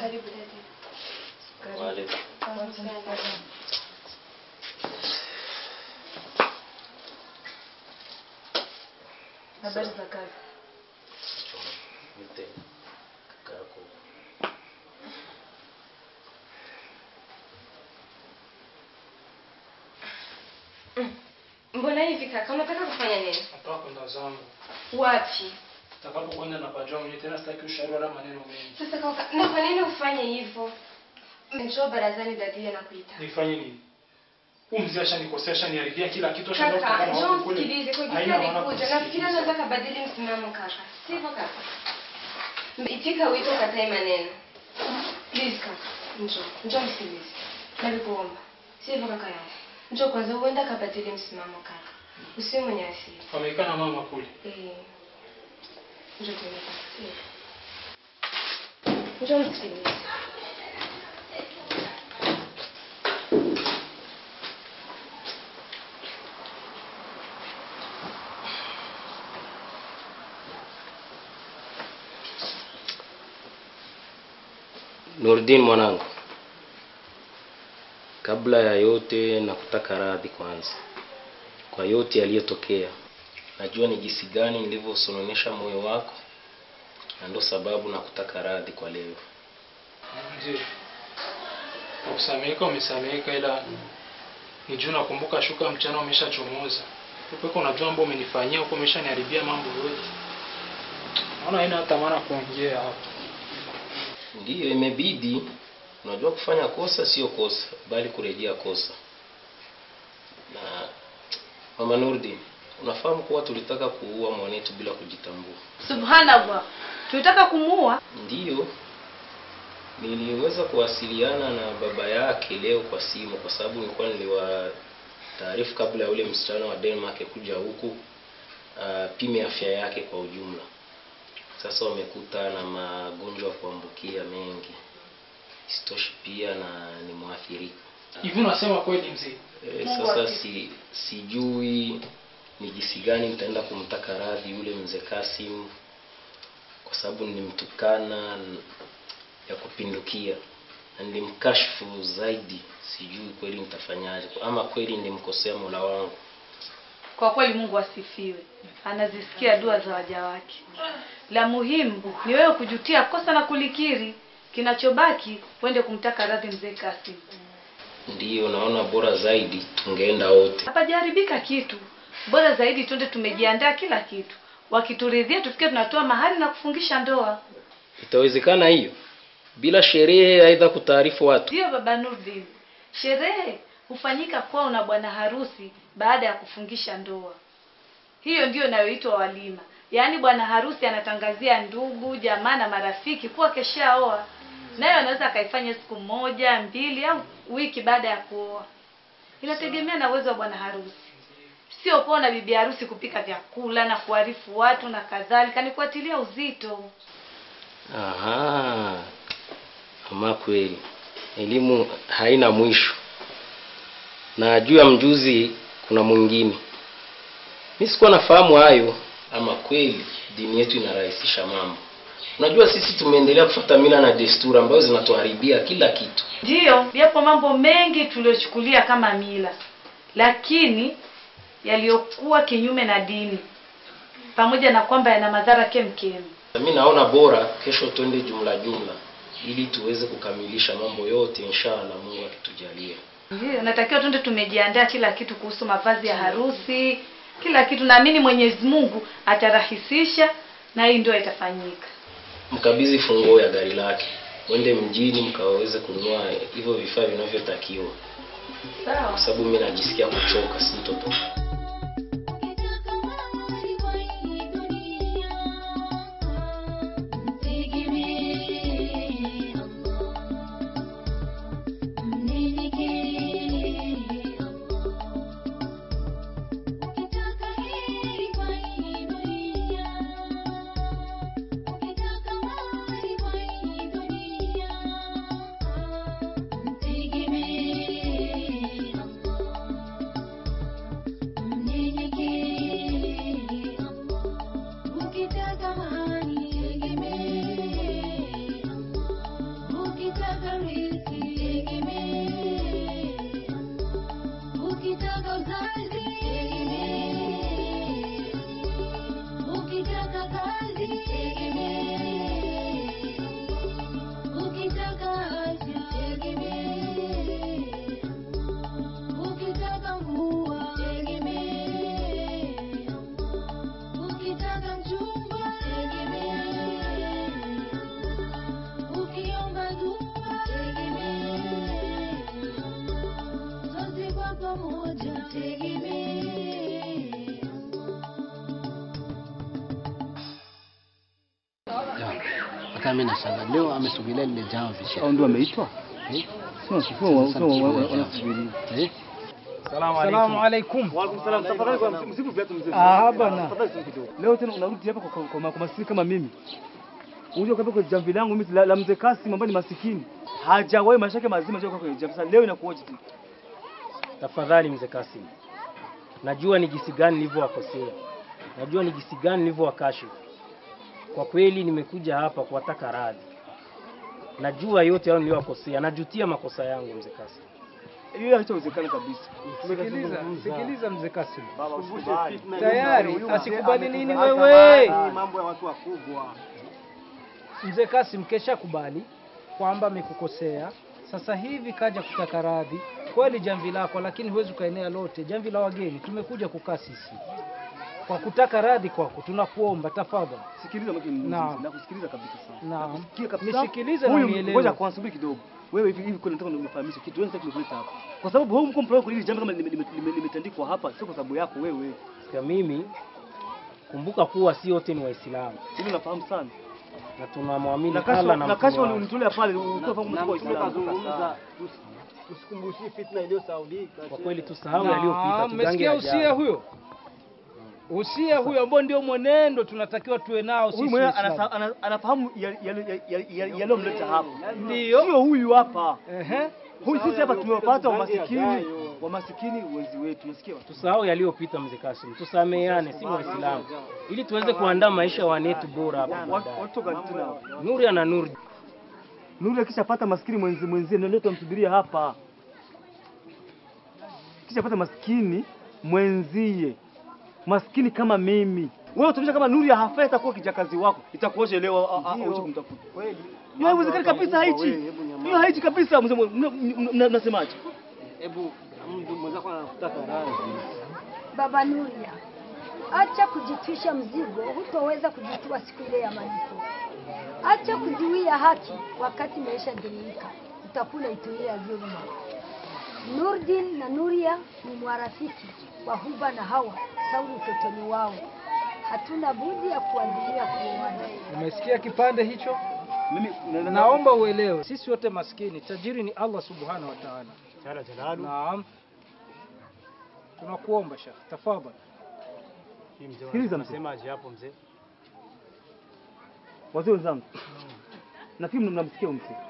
Karibu dada. Wale. Habari za kazi? Mte. Kako. Mbona hivi kaka? Unataka kufanya nini? Nataka kwenda zangu. Wapi? Nitakapokwenda na pajua mwenyewe tena sitaki ushauri wala maneno mengi. Sasa kaka, na kwa nini ufanye hivyo? Njoo barazani dadia na kuita. Nifanye nini? Huyu mzee ashanikosea, ashaniharibia kila kitu, ashandoa Kaka, kutokana na njoo watu kule. msikilize kwa Haina gisi maana alikuja. Nafikiri kusikiliza. anaweza kabadili msimamo kaka. Sivyo kaka? Itika wito katae maneno. Please kaka, njoo. Njoo msikilize. Nalikuomba. Sivyo kaka yangu. Njoo kwanza uenda kabadili msimamo kaka. Usiwe mwenye hasira. Wameikana mama kule. Eh. Njoo tena kaka. Sivyo. Njoo msikilize. Nurdin mwanangu, kabla ya yote nakutaka radhi kwanza kwa yote yaliyotokea. Najua ni jinsi gani nilivyosononesha moyo wako, na ndo sababu nakutaka radhi kwa leo. Ndio. Kusameheka umesameheka, ila ni juu nakumbuka shuka mchana umeshachomoza. Upeko unajua mambo umenifanyia huko, umeshaniharibia mambo yote. Naona haina hata maana kuongea hapa. Ndiyo, imebidi. Unajua kufanya kosa sio kosa, bali kurejea kosa. Na mama Nurdin, unafahamu kuwa tulitaka kuua mwanetu bila kujitambua. Subhanallah. Tulitaka kumuua? Ndiyo, niliweza kuwasiliana na baba yake leo kwa simu, kwa sababu nilikuwa niliwa taarifu kabla ya ule msichana wa Denmark kuja huku apime afya yake kwa ujumla. Sasa wamekuta na magonjwa ya kuambukia mengi, isitoshi pia na ni mwathirika. Hivi unasema kweli mzee? E, Mungu sasa ati- si sijui ni jinsi gani nitaenda kumtaka radhi yule mzee Kasim kwa sababu nilimtukana n- ya kupindukia na nilimkashfu zaidi. Sijui kweli nitafanyaje, ama kweli nilimkosea Mola wangu. Kwa kweli Mungu asifiwe. Anazisikia dua za waja wake. La muhimu ni wewe kujutia kosa na kulikiri. Kinachobaki uende kumtaka radhi mzee Kasim. Ndiyo naona bora zaidi tungeenda wote. Hapajaharibika kitu. Bora zaidi twende tumejiandaa kila kitu. Wakituridhia tufikie tunatoa mahari na kufungisha ndoa. Itawezekana hiyo bila sherehe, aidha kutaarifu watu? Ndiyo baba Nurdin. Sherehe hufanyika kwao na bwana harusi baada ya kufungisha ndoa. Hiyo ndiyo inayoitwa walima. Yaani bwana harusi anatangazia ndugu, jamaa na marafiki kuwa keshaoa. Nayo anaweza akaifanya siku moja, mbili au wiki baada ya kuoa. Inategemea na uwezo wa bwana harusi. Sio poa na bibi harusi kupika vyakula na kuarifu watu na kadhalika, ni kuatilia uzito. Aha, ama kweli elimu haina mwisho, na juu ya mjuzi kuna mwingine. Mi sikuwa nafahamu hayo. Ama kweli dini yetu inarahisisha mambo. Unajua sisi tumeendelea kufuata mila na desturi ambazo zinatuharibia kila kitu. Ndiyo, yapo mambo mengi tuliyochukulia kama mila, lakini yaliyokuwa kinyume na dini, pamoja na kwamba yana madhara kemkem. Mi naona bora kesho twende jumla jumla, ili tuweze kukamilisha mambo yote inshallah, Mungu akitujalia. Ndiyo, natakiwa tuende tumejiandaa kila kitu kuhusu mavazi ya harusi, kila kitu. Naamini Mwenyezi Mungu atarahisisha na hii ndio itafanyika. mkabidhi funguo ya gari lake, mwende mjini mkaweze kununua hivyo vifaa vinavyotakiwa, Sawa. kwa sababu mi najisikia kuchoka, sintotoka. Tegemee Allah kama mimi nashangaa leo amesogelea lile jambo visha. Au ndio ameitwa? Eh? Sio sio wa- sio wa- wa- wanasubiri. Eh? Salamu alaikum. Wa alaikum salam. Tafadhali kwa msibu viatu mzee. Ah, bana. Tafadhali sio kidogo. Leo tena unarudi hapa kwa kwa, kwa, kwa masikini kama mimi. Unajua kabisa kwa jamvi langu mimi la, la mzee Kasim ambaye ni masikini. Hajawahi maisha yake mazima hajawahi kwa jamvi. Sasa leo inakuoje tu? Tafadhali mzee Kasim, najua ni jinsi gani nilivyowakosea, najua ni jinsi gani nilivyowakashifu. Kwa kweli nimekuja hapa kuwataka radhi, najua yote hayo niliyowakosea, najutia makosa yangu mzee Kasim. Hiyo haitawezekana kabisa. Sikiliza, sikiliza mzee Kasim. Baba usikubali. Tayari asikubali nini wewe? Mambo ya watu wakubwa. Mzee Kasim kesha kubali kwamba amekukosea. Sasa hivi kaja kutaka radhi. Kweli jamvi lako, lakini huwezi ukaenea lote. Jamvi la wageni tumekuja kukaa sisi kwa kutaka radhi kwako, tunakuomba tafadhali. Sikiliza mke mzee. Naam. Nakusikiliza kabisa sana. Naam. Nakusikia kabisa. Nisikilize na Huyu unielewe. ngoja kwanza subiri kidogo. Wewe hivi hivi kuna nataka unifahamishe kitu wewe nataka kuleta hapa. Kwa sababu wewe mko mpromo kwa hili jambo kama lime- lime- lime- limetandikwa hapa sio kwa sababu yako wewe. Kwa mimi, kumbuka kuwa si wote ni Waislamu Hilo nafahamu sana. na tunamwamini Na Allah kasha na na mtume kasha wake. unitolea pale ukiwa fahamu mtu wa Uislamu. Usikumbushie fitna iliyosaulika. Kwa kweli tusahau Naam, yaliyopita, tugange Mmesikia usia yajayo. huyo? Usia huyo ambao ndio mwenendo tunatakiwa tuwe nao Huyu sisi mwenyewe Waislamu. anasa- ana- anafahamu yale- yale- yale- yale- yaliyomleta hapa. Ndio. Sio huyu hapa. Ehe. Huyu sisi hapa tumewapata wa masikini, wa masikini wenzi wetu. Unasikia? Tusahau yaliyopita mzee Kasim, tusameheane, si Waislamu, ili tuweze kuandaa maisha ya wanetu bora hapa Watu baadaye. watu gani tena? Nuri ana nuru. Nuru akishapata maskini mwenzi mwenzie ndio leo tumsubiria hapa. Kishapata maskini mwenzie. Maskini kama mimi. Wewe utaonyesha kama Nuru ya hafai itakuwa kijakazi wako. Itakuoje leo a- a- auche kumtafuta. Kweli. Hiyo haiwezekani kabisa haichi. Hiyo haichi kabisa mzee mwe- mna- mna- mnasemaje? Hebu mtu mwenzako anakutaka radhi. Baba Nuria, acha kujitwisha mzigo, hutoweza kujitua siku ile ya malipo. Acha kuziwia haki wakati maisha geuka, utakula ituia dhuluma. Nurdin na Nuria ni mwarafiki wa Huba na Hawa tangu utotoni wao. Hatuna budi ya kuandilia kuoana. Umesikia kipande hicho? Mimi na- na- Naomba uelewe, sisi wote maskini, tajiri ni Allah subhanahu wa ta'ala. Naam. Tunakuomba Sheikh, tafadhali. Sikiliza mzee. Unasemaje hapo mzee? Wazee wenzangu. Nafikiri mnamsikia huyu mzee.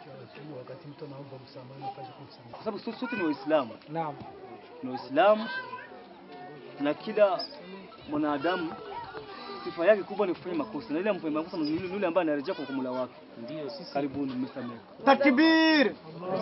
Kwa sababu sote sote ni Waislamu. Naam. Ni Waislamu na kila mwanadamu sifa yake kubwa ni kufanya makosa, na ile amfanya makosa ni yule yule ambaye anarejea kwa Mola wake. Ndio sisi Karibuni, mmesamehe. Takbir!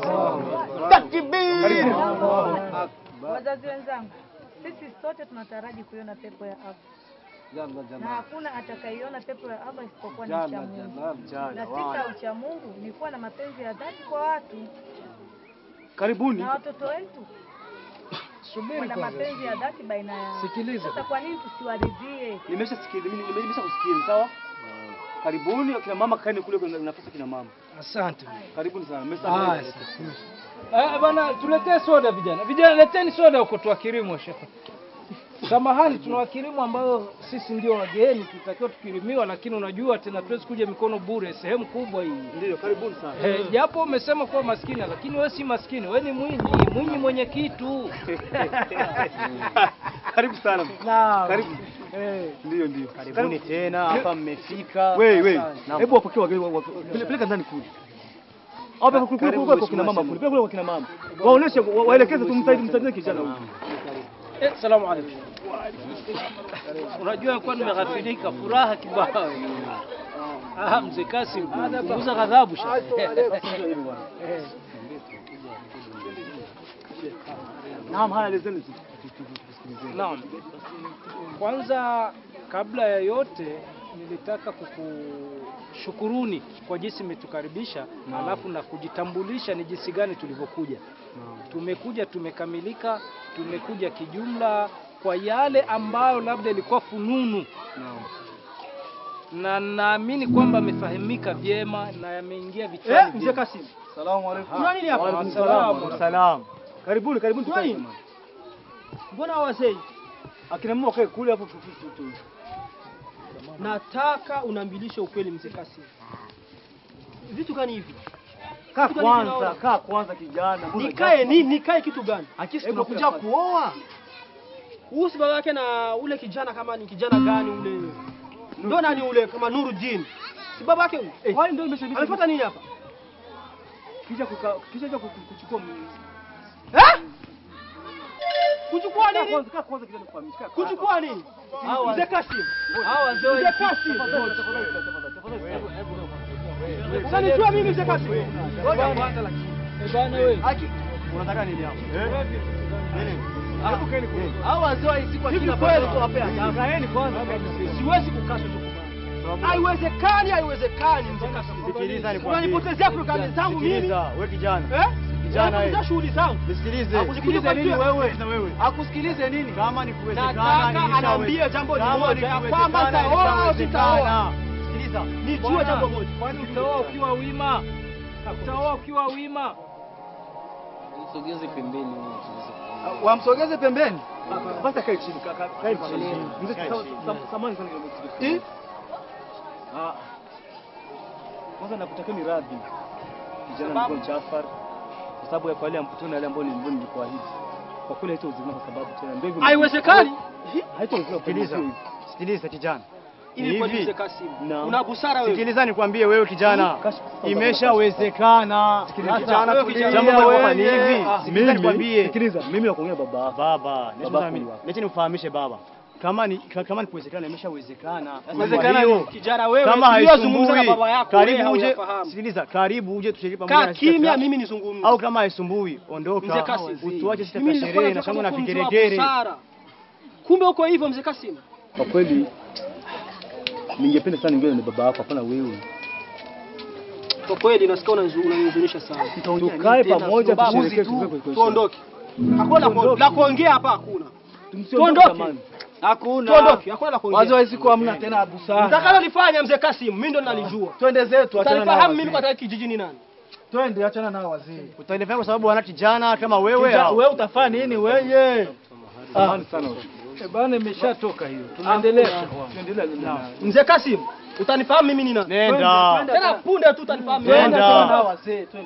Takbir! Wazazi wenzangu, sisi sote tunataraji kuiona pepo ya Allah na hakuna atakaiona pepo ya Allah isipokuwa ni cha Mungu. Na sifa ya ucha Mungu ni kuwa na mapenzi ya dhati kwa watu Karibuni. na watoto wetu Subiri wana kwanza. mapenzi ya dhati baina yao. Sikiliza. Sasa kwa nini tusiwaridhie? Nimeshasikia, mimi nime- nimeshakusikia, sawa? Karibuni kina mama, kaeni kule kwenye nafasi ya kina mama. Asante. Karibuni sana. Haya. Mmesamehe. Ah, bana tuletee soda vijana. Vijana leteni soda huko tuwakirimu shekhe. Samahani tuna wakirimu ambao sisi ndio wageni tutakiwa tukirimiwa, lakini unajua tena tuwezi kuja mikono bure, sehemu kubwa hii. Ndio, karibuni sana. Eh, japo umesema kuwa maskini lakini wewe si maskini, wewe ni mwinyi, mwinyi mwenye kitu. Karibu sana. Naam. Karibu. Eh. Ndio, ndio. Karibuni tena hapa mmefika. Wewe, wewe. Naam. Hebu wapokee wageni wa- wa- pele- peleka ndani kule. Au peleka kule kule kule kwa kina mama kule. Peleka kule kwa kina mama. Waoneshe wa- waelekeze tumsaidie msaidie kijana huyu. Eh, salamu alaykum. Unajua kwa nimeghafilika furaha kibao. Ah, mzee Kasim, punguza ghadhabu shekhe. Eh. Naam, haya lezeni tu. tu- tu- tu- tusikilizeni. Naam. Kwanza kabla ya yote nilitaka kukushukuruni kwa jinsi mmetukaribisha alafu na kujitambulisha ni jinsi gani tulivyokuja. Tumekuja tumekamilika, tumekuja kijumla kwa yale ambayo labda ilikuwa fununu na naamini kwamba amefahamika vyema na yameingia vichwani. Eh, mzee vyema. Kasim. Salamu alaykum. Kuna nini hapa? Wa alaykum Salamu. salaam. Salaam. Karibuni, karibuni tukae. nini? jamani. Mbona wazee? Akina mama wakae kule hapo tu- tu- tu- tu. Nataka unambilishe ukweli mzee Kasim. vitu gani hivi? Kaa Kitu gani kwanza, kinaona? kaa kwanza kijana. Mbona Nikae nini? Nikae kitu gani? Akisi Hebu tunakuja kuja kuoa. Huyu si baba yake na ule kijana kama ni kijana gani ule? Ndio nani ule kama Nuruddin? Si baba yake huyu? Eh, kwani ndio imeshabiki? Amefuata nini hapa? Kisha kuka, kisha kuja ku- kuchukua m- Eh? Kuchukua Kaa nini? kwanza, kaa kwanza kijana kufahamisha. kaa kwanza. Kuchukua nini? Hawa- Mzee Kasim. Hawa wazee wa- Mzee Kasim. Tafadhali, tafadhali, tafadhali, tafadhali. Unanijua mimi Mzee Kasim? Ngoja kwanza lakini. Eh, bana wewe. Haki. Unataka nini hapo? Eh? Nini? Hebu kaeni kule. Hao wazee wa siku Hivi kila kweli pale wapea. Kaeni kwanza. Siwezi kukaa sio kubali. Haiwezekani, haiwezekani Mzee Kasim. Sikiliza nikwambie. Unanipotezea programu zangu mimi. Sikiliza, wewe kijana. Eh? Kijana Unanipotezea wewe. shughuli zangu. Nisikilize. Akusikilize Sikilize nini kwa- wewe? wewe. Akusikilize nini? Kama ni kuwezekana Nataka nilishawe- anaambia jambo Kama moja, ni ya kuwezekana, kwamba nitaoa au nilishawezekana. sitaoa. Sikiliza. Nijue jambo moja. Kwani utaoa ukiwa wima? Utaoa ukiwa wima? Msogeze pembeni huyu tuweze kuongea. Wamsogeze pembeni. Basi akae chini, ka- ka- kae chini. Mzee, sa- sa- samahani sana kidogo. Eh? Ah. Kwanza nakutakeni radhi. Kijana mkuu Jafar. Kwa sababu ya kwa yale mkutano yale ambayo nilikuwa nilikuahidi. Kwa kweli haitawezekana kwa sababu tena ndio hivyo. Haiwezekani. Haitawezekana. Sikiliza. Sikiliza kijana. Ili kwa Hivi. Mzee Kasim. Na- Una busara wewe. Sikiliza nikwambie wewe kijana. Imeshawezekana. Kijana, Sasa, kijana, jambo wewe, hapa ni hivi. ah, Sikiliza nikwambie. Sikiliza, mimi nakuongea baba. Baba, Baba niache nikufahamishe baba. Kama ni kama ni kuwezekana imeshawezekana. Inawezekana Kwa hiyo, kijana wewe. kama tuliyozungumza na haisumbui, baba yako wewe karibu uje. hauyafahamu. Sikiliza, karibu uje tushiriki pamoja Kaa na sisi kimya katika- mimi nizungumze. au kama haisumbui, Mzee ondoka. Kasim. Utuache sisi Mimi katika nilikuwa sherehe na nataka shangwe na kuwa mtu wa vigeregere. busara. Kumbe uko hivyo Mzee Kasim. Kwa kweli ningependa sana ningewe na baba yako, hapana wewe. Kwa kweli nasikia unanizu- unanihuzunisha sana. Tukae pamoja Babuzi tusherehekee tu, tukae kwa Tuondoke. Hakuna la- la kuongea hapa hakuna. Tumsiondoke Tuondoke. jamani. Hakuna. Tuondoke. Hakuna la Wazo kuongea. wa siku hamna tena busara. Mtakalolifanya Mzee Kasim, mimi ndo nalijua. Twende zetu, achana na Utanifahamu mimi wazee. kwa kijijini nani? Twende, achana na wazee. Utanifanya kwa sababu wana kijana kama wewe. Kijana, au? wewe utafanya nini wewe? Samahani sana. Eh, bana imeshatoka hiyo. Tunaendelea. Tuendelee na Mzee Kasim, utanifahamu mimi ni nani? Nenda. Tena punde tu utanifahamu. mimi. Nenda. wazee, twende.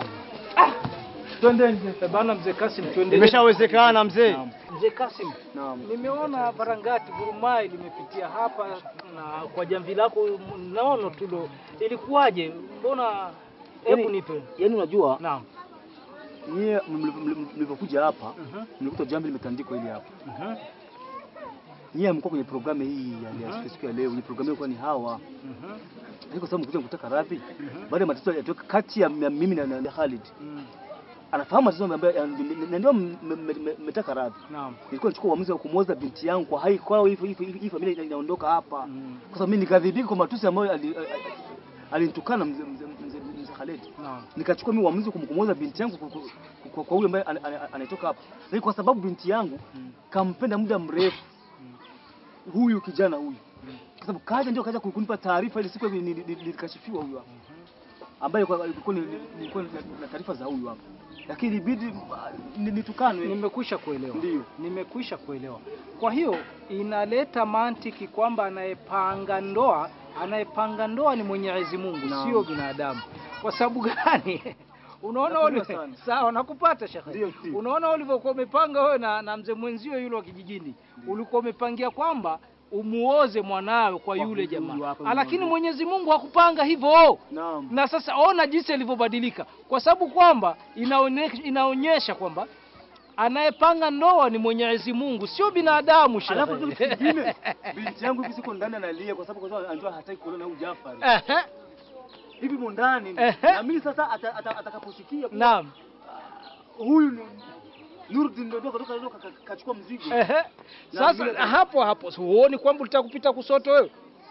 Twende nje. Eh, bana mzee Kasim tuendelee. Imeshawezekana mzee. Mzee Kasim, nimeona Barangati Gurumai limepitia hapa na kwa jamvi lako naono tulo, ilikuwaje? Mbona hebu Yaani- nipe. Yaani unajua Naam. nyie mli- mli- mlivyokuja hapa Mhm. mlikuta jambo limetandikwa hili hapa. Mhm. Nyie mko kwenye programu hii ya ya siku ya leo, ni programu ilikuwa ni hawa. Mhm. Lakini kwa sababu mkuja kutaka radhi, baada ya matatizo yatoka kati ya ya mimi na, na Khalid. Mm. Anafahamu matatizo ambayo ya- na ndio mmetaka radhi. Naam. Nilikuwa nichukua uamuzi wa kumwoza binti yangu kwa hai kwao hivyo hivyo hii familia ina- inaondoka hapa. Mm. Kwa sababu mimi nikadhibika kwa matusi ambayo ali- ali- alinitukana mzee mzee mzee mzee Khalid. Naam. nikachukua mimi uamuzi wa kum- kumwoza binti yangu kwa- kwa- kwa- kwa huyu ambaye ana- ana- anatoka hapa, lakini kwa sababu binti yangu kampenda muda mrefu huyu kijana huyu, kwa sababu kaja ndio kaja kunipa taarifa ile siku nili- nili- nilikashifiwa huyu hapa, ambaye kwa- ilikuwa ni- nilikuwa na na taarifa za huyu hapa, lakini ilibidi ah, ni- nitukanwe. Nimekwisha kuelewa. Ndio. Nimekwisha kuelewa. Kwa hiyo inaleta mantiki kwamba anayepanga ndoa, anayepanga ndoa ni Mwenyezi Mungu, Naam. sio binadamu. Kwa sababu gani? Unaona Nakuelewa uli... sana. sawa, nakupata shekhe. Ndio, ndio. Unaona ulivyokuwa umepanga wewe na, na mzee mwenzio yule wa kijijini, ulikuwa umepangia kwamba umuoze mwanawe kwa yule huyu jamaa, hapa Ah, lakini mmoja. Mwenyezi Mungu hakupanga hivyo. Naam. Na sasa ona jinsi ilivyobadilika, kwa sababu kwamba inaone- inaonyesha kwamba anayepanga ndoa ni Mwenyezi Mungu, sio binadamu. shehe. Alafu kitu kingine, binti yangu hivi siko ndani analia kwa sababu kwa sababu anajua hataki kuolewa na huyu Jafari. Ehe, Hivi mo ndani. Ehe. Na mimi sasa ata- ata- atakaposikia kuwa Naam. huyu ni Nurdin ndio kutoka ndio kachukua mzigo. Ehe. Na Sasa vile- hapo hapo si huoni kwamba utakupita kusoto wewe?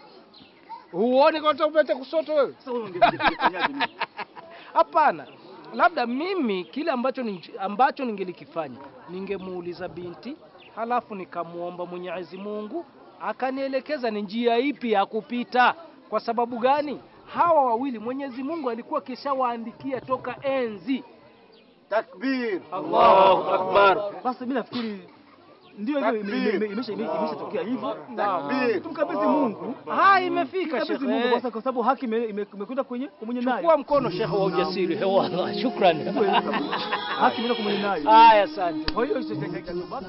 Huoni kwamba utakupita kusoto wewe? Sasa wewe ungefanyaje mimi? Hapana, labda mimi kile ambacho ni, ambacho ningelikifanya ningemuuliza binti, halafu nikamuomba Mwenyezi Mungu akanielekeza ni njia ipi ya kupita. Kwa sababu gani? Hawa wawili Mwenyezi Mungu alikuwa kishawaandikia toka enzi. Takbir. Allahu Akbar. Basi mimi nafikiri ndio hivyo ime- ime- ime- imesha- ime- imeshatokea hivyo. Tumkabidhi Mungu. Ah, imefika Tumkabidhi Mungu shekhe. kwa kwa sababu haki ime- ime- imekwenda kwenye kwa mwenye nayo. Chukua mkono shekhe wa ujasiri. He, wallah, shukrani. Haki imeenda kwa mwenye nayo. Haya, asante. Kwa hiyo hicho cha- cha- cha-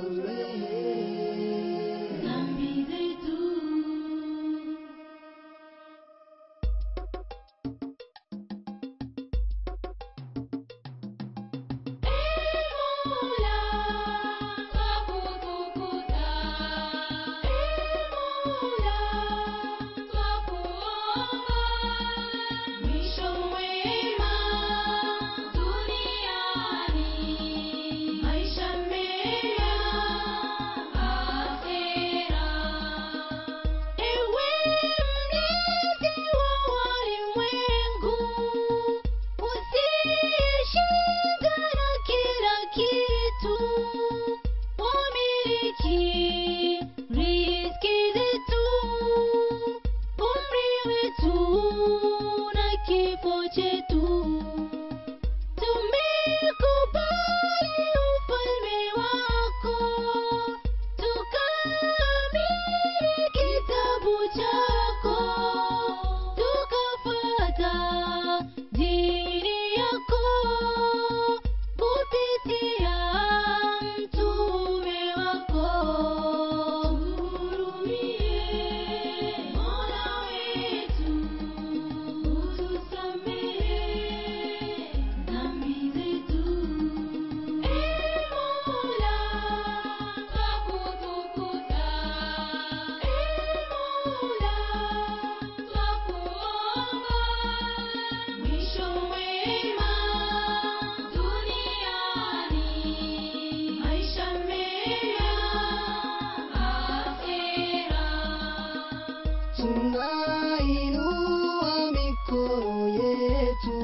tunainua mikono yetu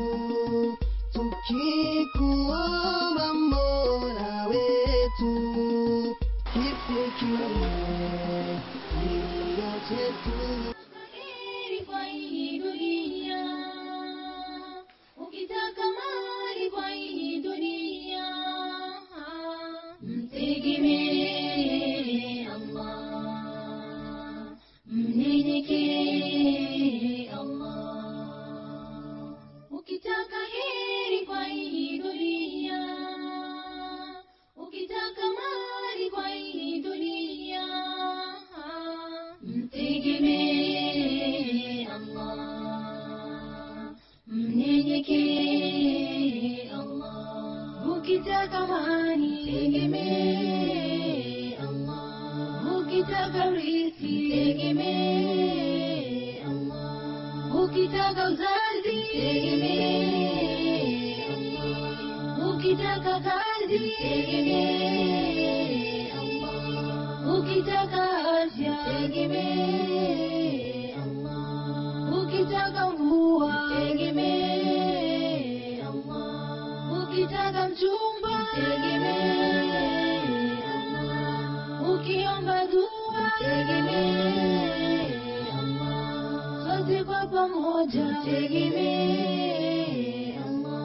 tukikuomba Mola wetu kisikie kilio chetu. kwa hii dunia, ukitaka mali kwa hii dunia, mtegemee Allah, mnyenyekee Allah. Ukitaka heri kwa hii dunia, ukitaka mali kwa hii dunia, mtegemee Allah, mnyenyekee Allah. Ukitaka mali tegemee Allah, ukitaka riziki tegemee Allah, ukitaka uzazi tegemee Allah, ukitaka kazi tegemee Allah, ukitaka afya tegemee Allah, ukitaka mvua tegemee Allah, ukitaka mchumba tegemee Allah, ukiomba dua tegemee Allah, sote kwa pamoja tegemee Allah.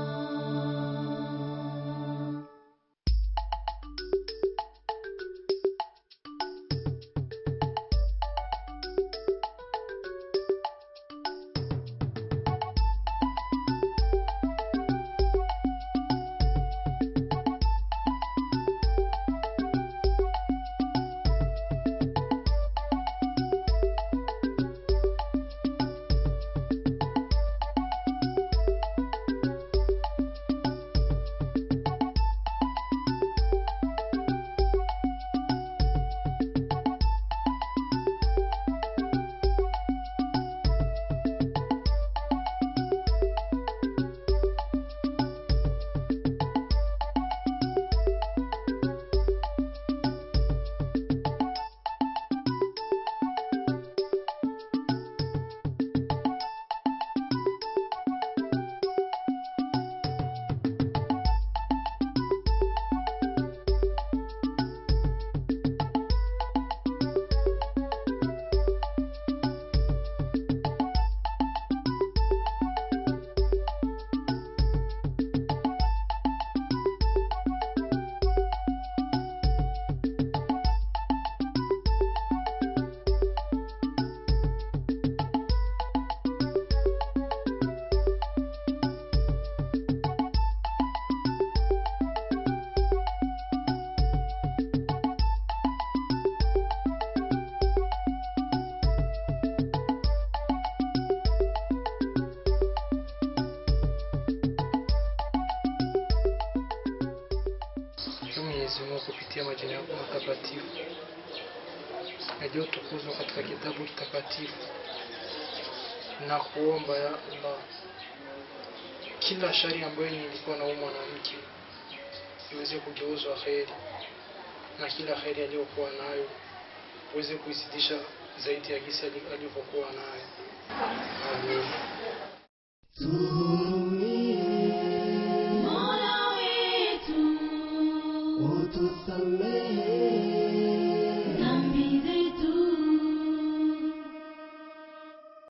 Mwenyezi Mungu kupitia majina yako matakatifu yaliyotukuzwa katika kitabu kitakatifu na kuomba ya Allah, kila shari ambayo nilikuwa na huyu mwanamke iweze kugeuzwa kheri, na kila kheri aliyokuwa nayo uweze kuizidisha zaidi ya gisi ali- alivyokuwa nayo. Amin.